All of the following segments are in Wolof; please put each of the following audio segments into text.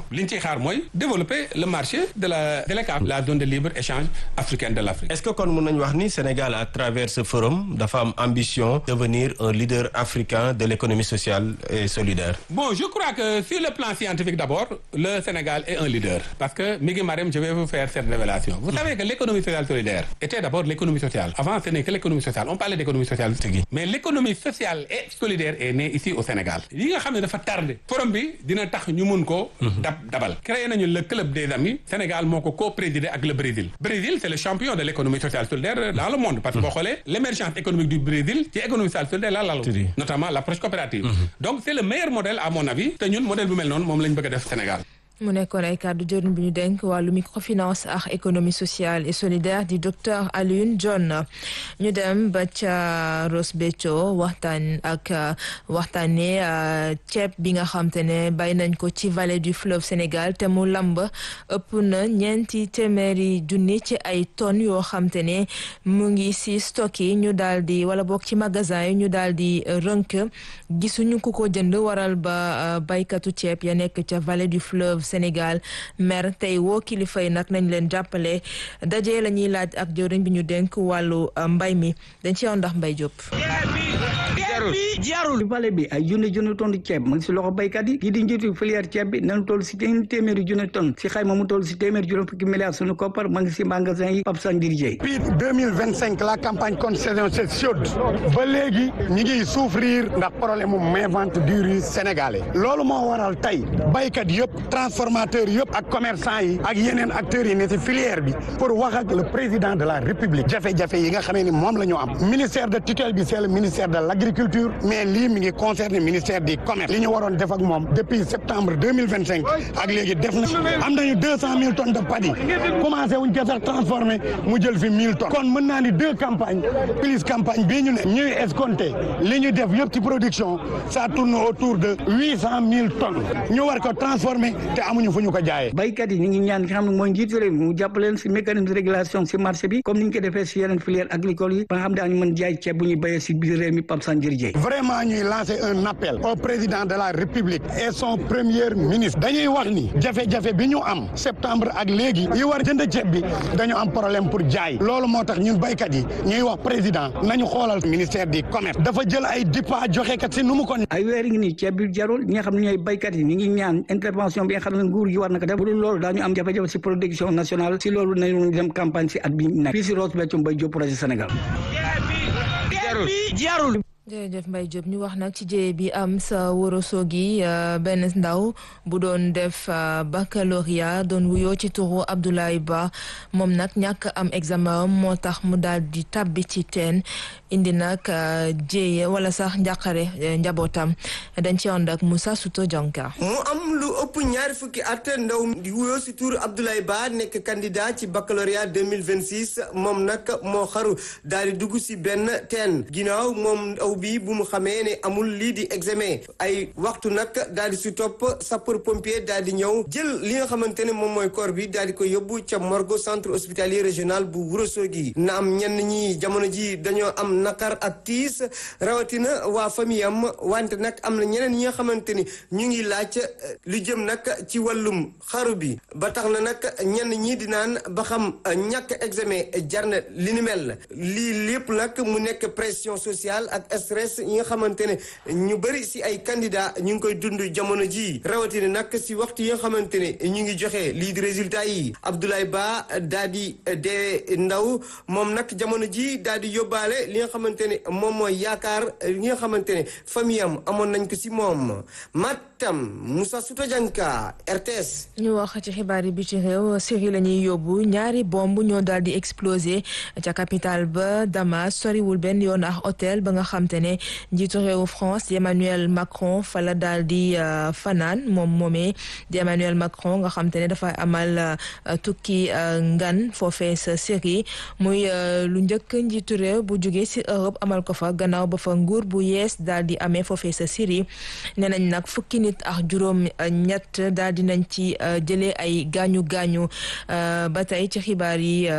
li ñu ciy xaar mooy développer le marché de la de l'ECAF la zone de libre échange africaine de l'Afrique est-ce que kon mën nañu wax ni Sénégal à travers ce forum dafa am ambition devenir un leader africain de l'économie sociale et solidaire bon je crois que sur le plan scientifique d'abord le Sénégal est un leader parce que mi ngi Marème je vais vous faire cette révélation vous savez que l'économie sociale solidaire était d'abord l'économie sociale avant ce n'est que l'économie sociale on parlait d'économie sociale mais l'économie sociale et solidaire est née ici au Sénégal li nga xam ne dafa tardé forum bi dina tax ñu mun ko dab dabal créé nañu le club des amis Sénégal moo ko co-présidé ak le Brésil Brésil c'est le champion de l'économie sociale solidaire dans le monde parce que boo xoolee l'émergence économique du Brésil ci économie sociale solidaire la lalu notamment l'approche coopérative donc c'est le meilleur modèle à mon avis te ñun modèle bu mel noonu moom lañ bëgg a def Sénégal mu nekkoon ay kàddu jëriñ bi ñu denk wàllu microfinance ak économie sociale et solidaire di docteur Alioune John ñu dem ba ca Ross Béthio waxtaan ak waxtaanee ceeb bi nga xam te ne bay nañ ko ci vallée du fleuve Sénégal te mu lamb ëpp na ñeenti téeméeri junni ci ay tonnes yoo xam te ne mu ngi si stock yi ñu daal di wala boog ci magasin yi ñu daal di rënk gisuñu ku ko jënd waral ba baykatu ceeb ya nekk ca vallée du fleuve Sénégal mer tey woo kilifa yi nag nañ leen jàppale daje la ñuy laaj ak jëwriñ bi ñu dénk wàllu mbay mi dañ ci yoon ndax mbay jóp jarul vallée bi ay junni junni tonne ceeb mu ngi si loxo baykat yi kii di njiitu filière ceeb bi nañu toll si téeméeri junni tonne si xayma mu toll si téeméeri juróom fukki milliards suñu koppar mu ngi si magasin yi Pape Sandir Dieye depuis deux mille vingt cinq la campagne contre saison c'est chaude ba léegi ñi ngi souffrir ndax problème mu main vente du riz sénégalais loolu moo waral tey baykat yëpp transformateurs yëpp ak commerçant yi ak yeneen acteurs yi ne si filière bi pour wax ak le président de la république jafe-jafe yi nga xamee ni moom la ñu am ministère de tutelle bi c'est le ministère de l'agriculture mais lii mi ngi concerné ministère du commerce li ñu waroon def ak moom depuis septembre deux mille vingt cinq ak léegi def na am nañu deux cent mille tonnes de paddy commencé wuñ ko sax transformé mu jël fi mille tonnes kon mën naa ni deux campagnes plus campagne bii ñu ne ñuy escompté li ñu def yëpp ci production ça tourne autour de huit cent mille tonnes ñu war ko transformé te amuñu fu ñu ko jaayee. baykat yi ñu ngi ñaan nga xam ne mooy njiitu réew mi mu jàppale leen si mécanisme de régulation si marché bi comme ni ñu ko defee si yeneen filière agricole yi ba nga xam daañu mën jaay ceeb bu ñuy béyee si biir réew mi Pape Sandir Dieye vraiment ñuy lancer un appel au président de la république et son premier ministre dañuy wax ni jafe-jafe bi ñu am septembre ak léegi yi war jënd ceeb bi dañu am problème pour jaay loolu moo tax ñun baykat yi ñuy wax président nañu xoolal ministère du commerce dafa jël ay dippa joxe kat si nu mu ko ay weer ngi nii ceeb bi jarul ñi nga xam ne ñooy baykat yi ñu ngi ñaan intervention bi nga xam ne nguur gi war na ko def bu dul loolu daañu am jafe-jafe si production nationale si loolu nañu dem campagne si at bi nekk fii si Ross Béthio Mbaye Diop projet Sénégal jarul jërëjëf Mbaye Diop ñu wax nag ci jéye bi am sa Ourossogui benn ndaw bu doon def baccalauréat doon wuyoo ci turu Abdoulaye Ba moom nag ñàkk am examen moo tax mu daal di tabbi ci teen indi nag jéye wala sax njàqare njabootam dañ ci ànd ak Moussa Souto Dianka mu am lu ëpp ñaari fukki at ndaw di wuyoo ci turu Abdoulaye Ba nekk candidat ci baccalauréat 2026 moom nag moo xaru daal di dugg ci benn teen ginnaaw moom aw bi bu mu xamee ne amul lii di examen ay waxtu nag daal di si topp sapeur pompier daal di ñëw jël li nga xamante ne moom mooy corps bi daal di ko yóbbu ca morgue centre hospitalier régional bu Ourossogui na am ñenn ñi jamono ji dañoo am nakar ak tiis rawatina waa famille am wante nag am na ñeneen ñi nga xamante ni ñu ngi laaj lu jëm nag ci wàllum xaru bi ba tax na nag ñenn ñi di naan ba xam ñàkk examen jar na li ni mel lii lépp nag mu nekk pression sociale ak stress yi nga xamante ne ñu bëri si ay candidat ñu ngi koy dund jamono ji rawatina nag si waxtu yi nga xamante ne ñu ngi joxe lii di résultat yi Abdoulaye Ba daa di dee ndaw moom nag jamono ji daa di yóbbaale li nga xamante ne moom mooy yaakaar li nga xamante ne famille am amoon nañ ko si moom Matam Moussa Souta Dianka RTS. ñu wax ci xibaar yi bi ci réew Syrie la ñuy yóbbu ñaari bomb ñoo daal di explosé ca capitale ba Damas soriwul benn yoon ak hôtel ba nga xam te ne njiitu réewu France Emmanuel Macron fa la daal di fanaan moom moomee di Emmanuel Macron nga xam te ne dafa amal tukki ngan foofee sa Syrie muy lu njëkk njiitu réew bu jóge ci Europe amal ko fa gannaaw ba fa nguur bu yees daal di amee foofee sa Syrie nee nañ nag fukki nit ak juróom ñett daal di nañ ci jëlee ay gaañu gaañu ba tey ci xibaar yi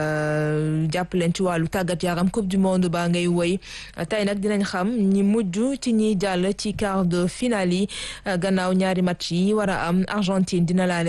jàpp leen ci wàllu tàggat yaram coupe du monde baa ngay woy tey nag dinañ xam ñi mujj ci ñiy jàll ci quart de finale yi gannaaw ñaari match yi war a am Argentine dina laale